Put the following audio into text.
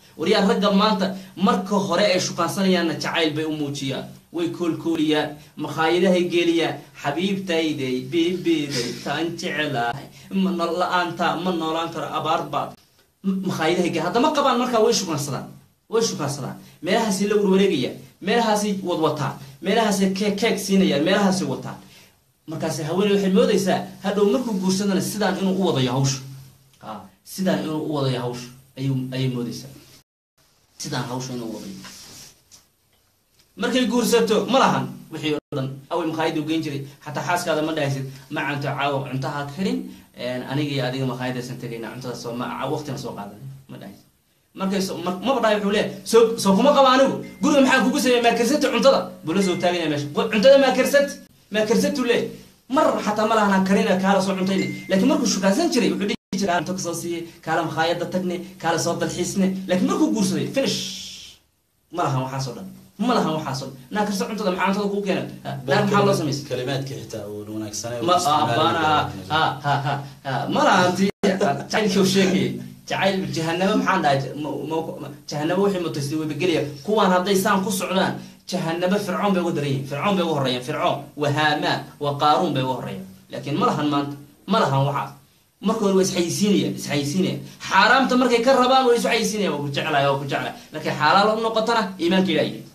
waryaa ragga maanta marka hore ay shukansanayaanna jacayl bay u muujiyaan way koolkooliyaan makhaayadahay geliyaan xabiibtayday bibiday taan jecelahay la-aanta ma noolaan karo abaar baad makhaayadahay gel haddama qabaan markaa way shukaansadaan way shukaansadaan meelahaasay la warwareegayaan meelahaasay wadwataan meelahaasay keeg keeg siinayaan meelahaasay wataan markaas haweeney waxay moodaysaa hadhow markuu guursadana sidaan inuu u wadayo hawsha a sidaan inuu u wadayo hawsha ayuu ayay moodaysaa sidaan hawsha inuu u wadayo markay guursato ma lahan wixii oo dhan away makhaayada u geyn jiray xataa xaaskaada ma dhahaysid ma canto caawa cuntaha karin aniga iyo adiga makhaayadaysan tegayna cuntada soo ma waqtina soo qaadan ma dhahaysid markay maba dhahay wuxuu leeyahay soo soo kuma qaba anigu guriga maxaa kugu sameeya maakersanta cuntada buu la soo taaganya meesha cuntada maakersant maakersatu leeyahy mar xataa ma lahan karina kaala soo cuntayne laakiin markuu shukaansan jiray wuxuu dhihi jiray cunto kasoo siiyey kaala makhaayada tagne kaala soo dalxiisne laakiin markuu guursaday finish ma lahan waxaasoo dhan ma lahan waxaasoo dhan naa karsa cuntada maxaa cuntada kuu keena naar maxaa loo samaysa kalimaadka xitaa uu wanaagsanay ma bana ha ha ha ha ma lahanti jacaylkii sheegayay jacayl jahanamo maxaan dhahay jahanamo wixii mutaystay waybagelaya kuwaan hadday saan ku socdaan jahanamo fircoon bay uga daran yihin fircoon bay uga horreeyaan fircoon wa haamaan wa qaaruun bay uga horreeyaan laakiin ma lahan maanta ma lahan waxaas marka hore waa isxayisiinayaan isxayisiinayaan xaaraamta markay ka rabaan waa isu xayisiinayaan waa ku jeclaya waa ku jeclaya laakiin xalaal u noqotana iimaanka ilaahay